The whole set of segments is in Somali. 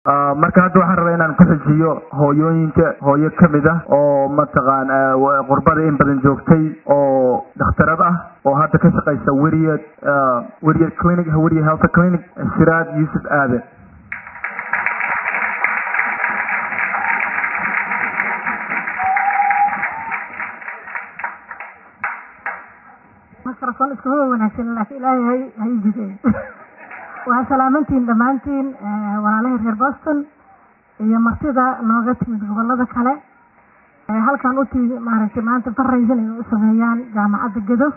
marka hadda waxaan rabaa inaan ku xujiyo hooyooyinka hooyo kamid ah oo mataqaan qurbada in badan joogtay oo dhakhtarad ah oo hadda ka shaqaysa weriyad weriyad clinic weriyad health clinic siraad yuusuf aaden mikrofon iskuma wanaagsan laakiin ilaahay hay hay jideen waa salaamantiin dhammaantiin walaalahii reer boston iyo martida nooga timid gobolada kale halkan uti maaragtay maanta faraysan ay u sameeyaan jaamacadda gedo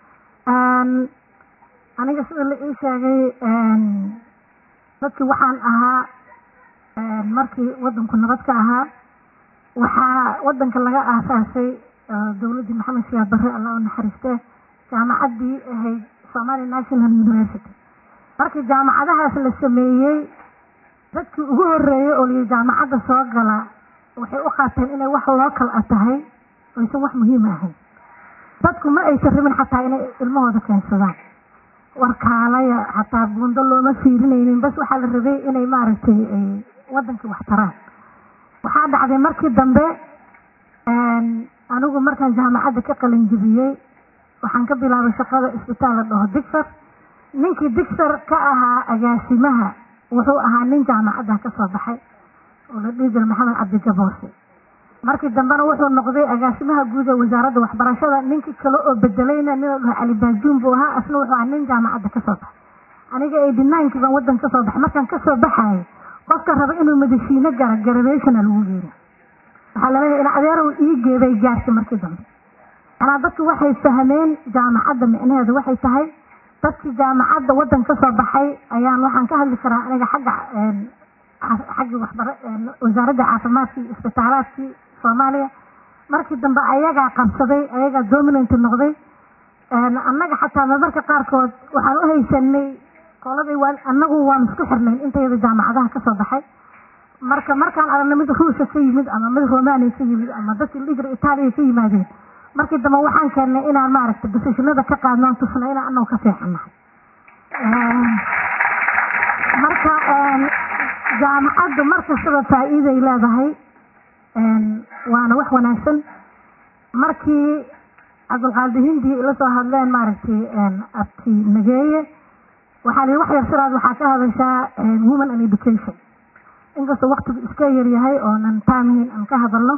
aniga sida la ii sheegay dadkii waxaan ahaa markii wadanku nabad ka ahaa waxaa wadanka laga aasaasay dowladdii maxamed siyaad barre alla u naxariiste jaamacaddii ahayd somalia national university markii jaamacadahaas la sameeyey dadkii ugu horeeyey oo liyi jaamacadda soo gala waxay u qaateen inay wax lookal a tahay oysan wax muhiim ahayn dadku ma aysan rabin xataa inay ilmahooda keensadaan warkaalaya xataa buundo looma fiirinaynin bas waxaa la rabay inay maaragtay wadankii wax taraan waxaa dhacday markii dambe anigu markaan jaamacadda ka qalinjibiyey waxaan ka bilaabay shaqada isbitaal la dhaho digfar ninkii digfar ka ahaa agaasimaha wuxuu ahaa nin jaamacadda ka soo baxay oo la dhihi jira maxamed cabdigaboose markii dambena wuxuu noqday agaasimaha guud ee wasaaradda waxbarashada ninkii kale oo bedelayna nin la dhaho cali baajuun buu ahaa asna wuxuu ahaa nin jaamacadda ka soo baxay aniga eighty ninekii baan waddan ka soo baxay markaan ka soo baxayo qofka raba inuu madashiino gara garabationa lagu geena waxaa laleeyahay in adeerow ii geebay gaartay markii dambe anaa dadku waxay fahmeen jaamacadda micnaheedu waxay tahay dadkii jaamacadda waddan ka soo baxay ayaan waxaan ka hadli karaa aniga xagga xaggii waxbara wasaaradda caafimaadkii isbitaalaadkii soomaaliya markii dambe ayagaa qabsaday ayagaa dominant noqday annaga xataa marmarka qaarkood waxaan u haysanay qoladay waa annagu waan isku xirnayn intayada jaamacadaha ka soo baxay marka markaan aragna mid ruushka ka yimid ama mid romania ka yimid ama dadkii ligra itaaliya ka yimaadeen markii dambe waxaan keennay inaan maaragtay basishinada ka qaadnaan tusna inaan anagu ka fiicannahay marka jaamacaddu markastaba faa-iiday leedahay waana wax wanaagsan markii cabdulqaadi hindi la soo hadleen maaragtay abti nageeye waxaa lihi wax yar sidaad waxaa ka hadashaa woman and education inkastoo waktigu iska yaryahay oonan taamhin aan ka hadalno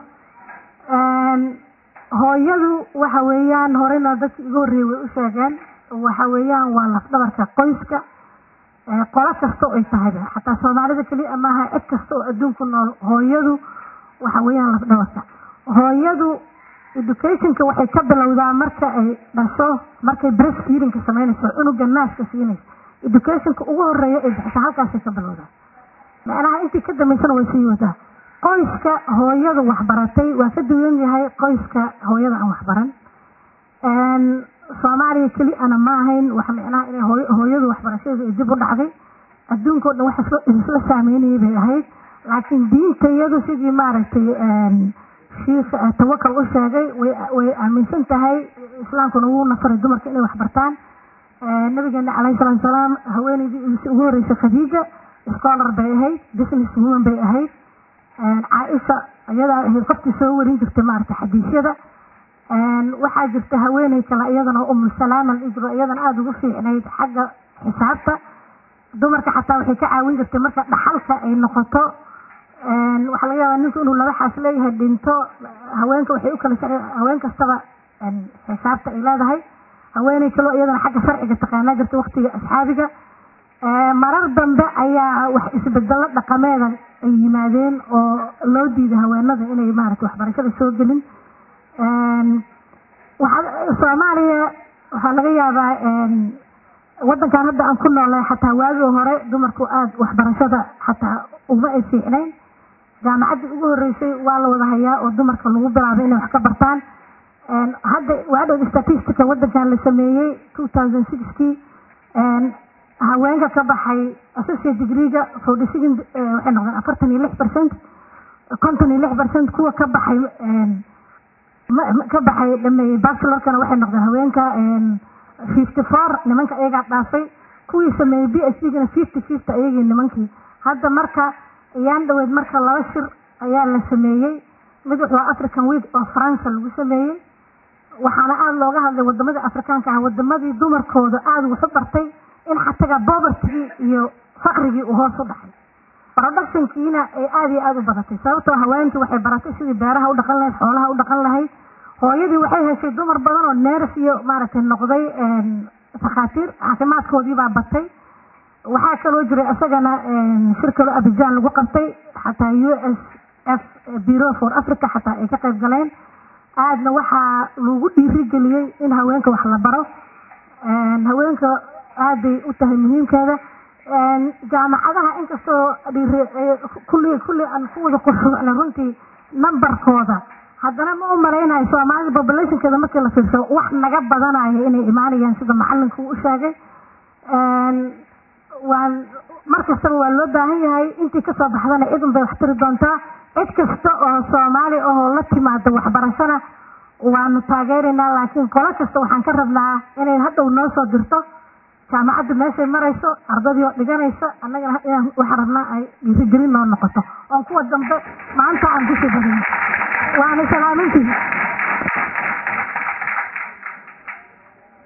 hooyadu waxa weeyaan horeyna dadkii igu horreeyey way u sheegeen waxa weeyaan waa lafdhabarka qoyska qolo kasta ay tahayba xataa soomaalida keliya maaha cid kasta oo adduunku nool hooyadu waxa weeyaan lafdhabarka hooyadu educationka waxay ka bilowdaa marka ay dhasho markay breast feedingka samaynayso cunuga naaska siinayso educationka ugu horeeya ay bixisa halkaasay ka bilowdaa macnaha intii ka dambaysana way sii wadaa qoyska hooyadu waxbaratay waa ka duwan yahay qoyska hooyada aan waxbaran soomaaliya keli ana ma ahayn wax micnaha inay hooyadu waxbarashadeeda ay dib u dhacday adduunka o dhan wax isla saameynayay bay ahayd laakiin diinta iyadu sidii maaragtay shiikh tawakal u sheegay way aaminsan tahay islaamkuna wuu nafaray dumarka inay waxbartaan nabigeena calayhi salaatu salaam haweeneydii ugu horreysay khadiija scholar bay ahayd business woman bay ahayd caaisha iyadaa ahayd qofkii soo warin jirtay maaragtay xadiisyada waxaa jirta haweeney kale iyadana umu salaama lijro iyadana aada ugu fiicnayd xagga xisaabta dumarka xataa waxay ka caawin jirtay marka dhaxalka ay noqoto waxaa laga yaabaa ninku inuu laba xaas leeyahay dhinto haweenka waxay u kala sharci haween kastaba xisaabta ay leedahay haweeney kaloo iyadana xagga sharciga taqaanaa jirta waktiga asxaabiga marar dambe ayaa wax isbedelo dhaqameeda ay yimaadeen oo loo diiday haweenada inay maaragtay waxbarashada soo gelin soomaaliya waxaa laga yaabaa wadankan hadda aan ku noolay xataa waagii hore dumarku aada waxbarashada xataa uma ay fiicnayn jaamacaddii ugu horreysay waa la wada hayaa oo dumarka lagu bilaabay inay wax ka bartaan hadda waadhow statistica wadankan la sameeyey two thousand sixkii haweenka ka baxay associate degreega forty second waxay noqdeen afartan iyo lix percent konton iyo lix percent kuwa ka baxay ka baxay dhameeyey bachelorkana waxay noqdeen haweenka fifty four nimanka iyagaa dhaafay kuwii sameeyey b s d gana fifty fifty ayagii nimankii hadda marka ayaan dhaweyd marka laba shir ayaa la sameeyey mid wuxuu african week oo faransa lagu sameeyey waxaana aada looga hadlay wadamadii afrikaanka ah wadamadii dumarkooda aada wuxu bartay in xataga bobertigii iyo faqrigii uu hoos u dhacay productionkiina ay aada iyo aada u badatay sababtoo haweentii waxay baratay sidii beeraha u dhaqan lahayd xoolaha u dhaqan lahayd hooyadii waxay heshay dumar badan oo neers iyo maaragtay noqday takhaatiir caafimaadkoodii baa batay waxaa kaloo jiray isagana shir kaloo abijaan lagu qabtay xataa u s f bureau for africa xataa ay ka qayb galeen aadna waxaa lagu dhiirigeliyey in haweenka wax la baro haweenka aaday u tahay muhiimkeeda jaamacadaha inkastoo kulli kulli aan ku wada qusuucna runtii numberkooda haddana ma u malaynayo soomaalida populationkeeda markii la fiirsado wax naga badanayo inay imaanayaan sida macalinku uu u sheegay waan mar kastaba waa loo baahan yahay intii kasoo baxdana cid un bay wax tiri doontaa cid kasta oo soomaali ahoo la timaada waxbarashana waanu taageeraynaa laakiin qolo kasta waxaan ka rabnaa inay hadhow noo soo dirto jaamacadda meeshay marayso ardadii oo dhiganaysa annagana inaan waxaan rabnaa ay dhiirigelin noo noqoto oon kuwa dambe maanta aan bisi barin waana salaamintii